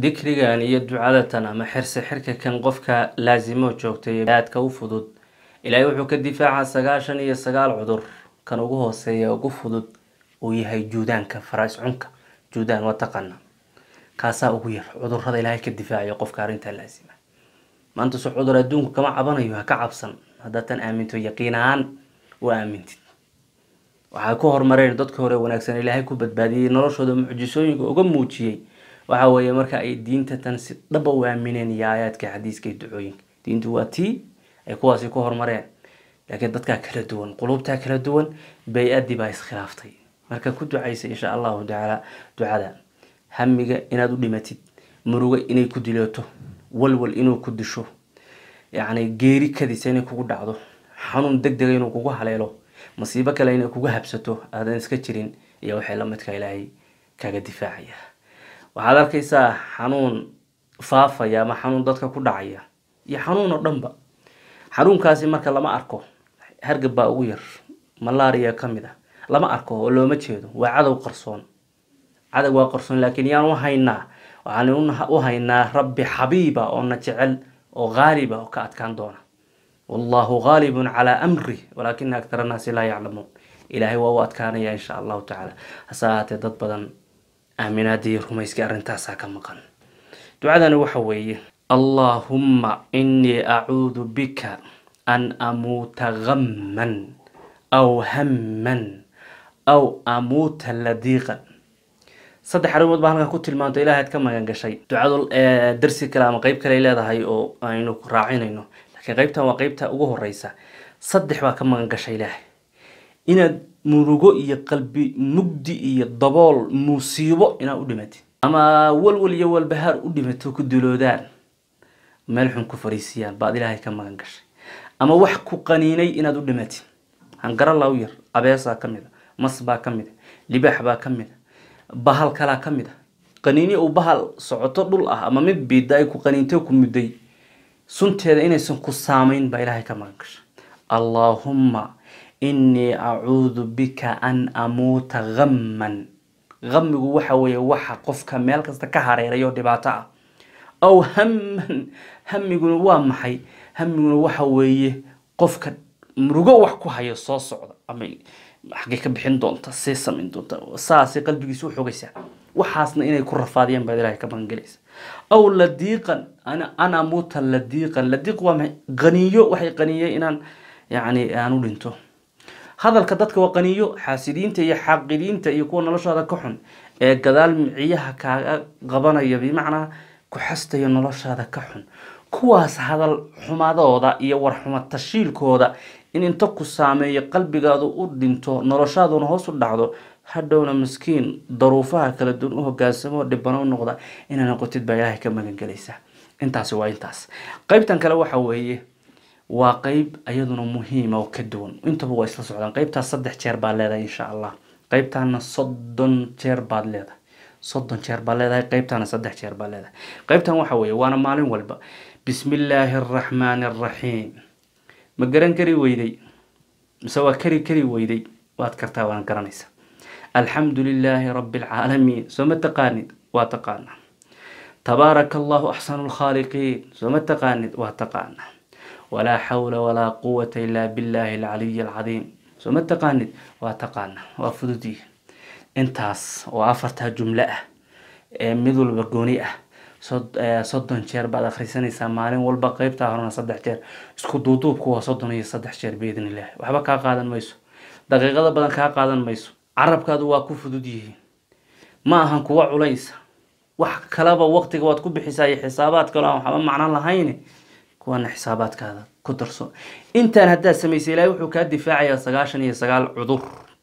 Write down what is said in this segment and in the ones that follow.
dikrigan iyo ducadatan ama xirse xirka kan qofka laasimo joogtay aadka u fudud ilaahay wuxuu ka difaacaa sagaashan iyo sagaal cudur kan ugu hooseeya ugu fudud uu yahay juudaanka faraas cunka juudaan waa taqana kaasaa ugu yar cudurada ilaahay ka difaacayo qofka arrintaa laasima maanta su cudur adduunku kama cabanayo ha ka cabsan haddaatan aaminto yaqiin ahaan u aamintid waxay ku horumareen dadka hore wanaagsan ilaahay ku badbaadiyey noloshooda mucjisooyinka uga muujiyey waxa weeye marka ay diinta tan si dhaba u aamineen iyo aayaadka xadiiska iyo ducooyinka diintu waa tii ay kuwaasi ku horumareen laakiin dadkaa kala duwan qulubtaa kala duwan bay-adii baa iskhilaaftay marka ku ducaysa insha allahu tacaala ducada hamiga inaad u dhimatid murugo inay ku dilooto walwal inuu ku disho yacni geeri kadisa inay kugu dhacdo xanuun deg dega inuu kugu haleelo masiibo kale inay kugu habsato aadan iska jirin iyo waxay lamidka ilaahay kaga difaacaya waxaad arkaysaa xanuun faafaya ama xanuun dadka ku dhacaya iyo xanuun oo dhanba xanuunkaasi marka lama arko hargab baa ugu yar malaria ka mid ah lama arko oo looma jeedo waa cadow qarsoon cadow waa qarsoon laakiin yaan u haynaa waxaan u haynaa rabbi xabiiba oo na jecel oo haaliba oo ka adkaan doona wallahu haalibun calaa amri walaakina aktar annaasi laa yaclamuun ilaahay waa u adkaanaya insha allahu tacaala hase ahaatee dad badan aaminaadii rumayskii arrintaasaa ka maqan ducadani waxa weeye allaahumma inii acuudu bika an amuuta gamman aw hamman aw amuuta ladiiqan saddex arrimood baa halkan ku tilmaanto ilaahaad ka magan gashay ducadu darsi kale ama qeyb kale leedahay oo aynu raacinayno laakiin qeybtan waa qeybta ugu horeysa saddex baa ka magan gashay ilaahay inaad murugo iyo qalbi mugdi iyo dabool musiibo inaad u dhimatid ama walwal iyo walbahaar u dhimato ku duloodaan meel xun ku fariisiyaan baad ilaahay ka magan gashay ama wax ku qaniinay inaad u dhimatid hangarala u yar abeesaa ka mid a mas baa ka mid a libaax baa ka mid a bahal kalaa ka mid a qaniini uu bahal socoto dhul ah ama mid biida ay ku qaniintay ku mudday sunteeda inaysan ku saamayn baa ilaahay ka magan gashay allaahumma inii acuudu bika an amuuta gamman gamigu waxa weeye waxa qofka meel kasta ka hareerayo dhibaato ah aw hamman hamiguna waa maxay hamiguna waxa weeye qofka murugo wax ku hayo soo socda ama xaggay ka bixin doonta see samayn doonta saasay qalbigiisa u xogaysaa waxaasna inay ku rafaadiyaan baad ilaahay ka magangelaysa aw ladiiqan an amuuta ladiiqan ladiiq waa maxay qaniyo waxay qaniyeen inaan yacni aan u dhinto hadalka dadka waa qaniyo xaasidiinta iyo xaaqidiinta iyo kuwa noloshooda ka xun ee gadaal miciyaha kaaga qabanaya bimacnaa ku xastaya noloshaada ka xun kuwaas hadal xumadooda iyo warxuma tashiilkooda in inta ku saameeyo qalbigaadu u dhinto noloshaaduna hoos u dhacdo hadhowna miskiin daruufaha kala duwan u hogaansamo dhibano u noqda inaa noqotid baa ilaahay ka magangelaysa intaasi waa intaas qeybtan kale waxa weeye waa qeyb iyaduna muhiima oo ka duwan intaba waa isla socdaan qeybtaas saddex jeer baad leedahay insha allah qeybtaana soddon jeer baad leedahay soddon jeer baad leedahay qeybtaana saddex jeer baad leedahay qeybtan waxa weeye waana maalin walba bismi illaahi araxmaani araxiim ma garan kari weyday mise waa kari kari weyday waad kartaa waan garanaysa alxamdu lilaahi rabi alcaalamiin soo ma taqaanid waa taqaana tabaaraka allahu axsanu lkhaaliqiin soo ma taqaanid waa taqaana walaa xawla walaa quwata ilaa billahi alcaliyi alcadiim soo ma taqaanid waa taqaana waa fududii intaas oo afartaa jumlo ah ee mid walba gooni ah soddon jeer baad akhrisanaysaa maalin walba qeybtaa horena saddex jeer isku duuduubku waa soddon iyo saddex jeer biidn illah waxba kaa qaadan mayso daqiiqada badan kaa qaadan mayso carabkaadu waa ku fudud yihiin ma ahan kuwa culaysa wax kalaba waqtiga waad ku bixisaa iyo xisaabaad kalo aan waxba macno lahayn kuwana xisaabaadkaada ku darso intaan haddaad samaysay ilaahay wuxuu kaa difaacayaa sagaashan iyo sagaal cudur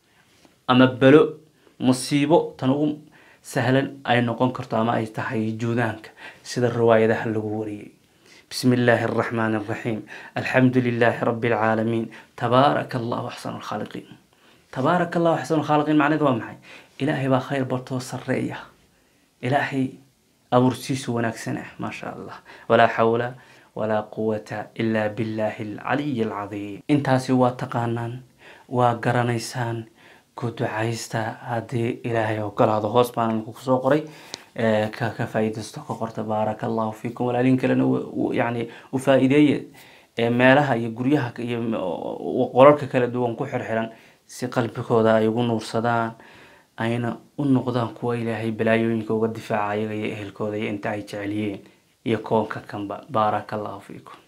ama belo musiibo tan ugu sahlan ay noqon karto ama ay tahay juudaanka sida riwaayadaha lagu wariyey bismi illaahi araxmaani araxiim alxamdu lilaahi rabi alcaalamiin tabaaraka allahu axsanu lkhaaliqiin tabaaraka allahu axsanu lkhaaliqiin macneed waa maxay ilaahay baa khayr bartoo sareeya ilaahay abuursiisu wanaagsan ah maasha allah walaa xawla walaa quwata ilaa billaahi alcaliyi alcadiim intaasi waa taqaanaan waa garanaysaan ku ducaysta haddii ilaahay ogolaado hoos baan kusoo qoray ka ka faa'iidaysto ka qorta baaraka allahu fiikum walaaliin kalena yani u faa'iideeye meelaha iyo guryaha iyo qolalka kala duwan ku xirxiran si qalbigooda ay ugu nuursadaan ayna u noqdaan kuwa ilaahay balaayooyinka uga difaaca ayaga iyo ehelkooda iyo inta ay jecelyihiin iyo koonka kanba baaraka allahu fiikum